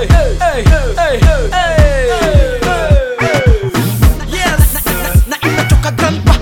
hey, hey, hey, hey, Yes. na imetoka grandpa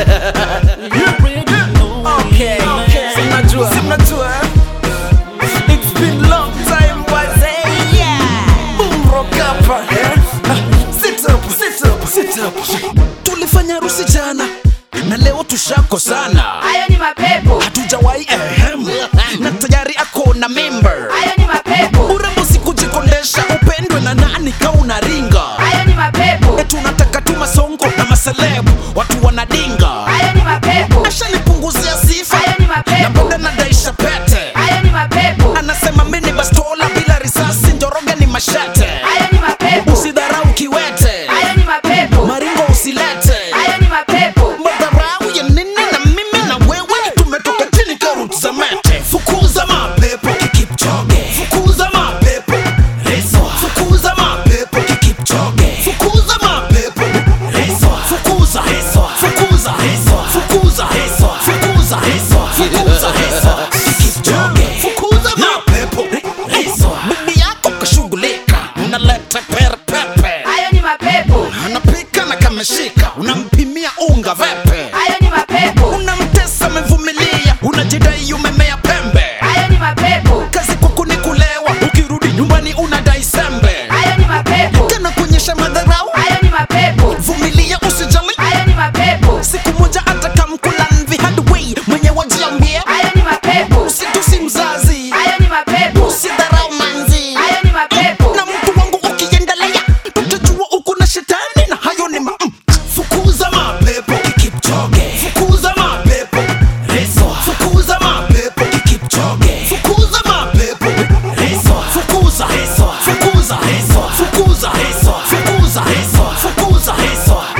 Okay, okay. Si mnajua. Si mnajua, eh? It's been long time, wazee. Boom rock hapa, eh? Ah, Sit up, sit up, sit up. tulifanya harusi jana na leo tushako sana Hayo ni mapepo, hatujawahi ehem na tayari ako na member hayo ni mapepo, urembo sikujikondesha upendwe na nani kauna ringa hayo ni mapepo, tunataka tu masongo na maselebu watu wanadinga hayo ni mapepo, ashanipunguzia sifa hayo ni na mapepo, boda nadaisha pete hayo ni mapepo, anasema mini bastola bila risasi njoroge ni mashete hayo ni mapepo, usidharau kiwete hayo ni mapepo, maringo usilete hayo ni mapepo, madharau ya nini na mimi na wewe tumetoka chini karut za mete fukuza mapepo kikipchoge fukuza mapepo reswa fukuza mapepo kikipchoge fukuza mapepo reswa fukuza reswa fukuza reswa fukuza reswa fukuza reswa fukuza reswa kikipchoge fukuza mapepo reswa bibi yako kashughulika unaleta perepepe hayo ni mapepo, anapika na kameshika unampimia unga vepe hayo ni mapepo, unamtesa amevumilia unajidai umemea pembe hayo ni mapepo, kazi kwako ni kulewa ukirudi nyumbani unadai sembe hayo ni mapepo, tena kuonyesha madharau hayo ni mapepo, vumilia usijali hayo ni mapepo, siku moja atakamkula mvi hadway mwenye wajiambie hayo ni mapepo, usitusi mzazi hayo ni mapepo, usidharau manzi hayo ni mapepo, na mtu wangu ukiendelea tutajua uko na shetani na hayo ni ma mm. fukuza mapepo kikipchoge fukuza mapepo reswa fukuza mapepo kikipchoge fukuza mapepo reswa fukuza reswa fukuza reswa fukuza reswa fukuza reswa fukuza reswa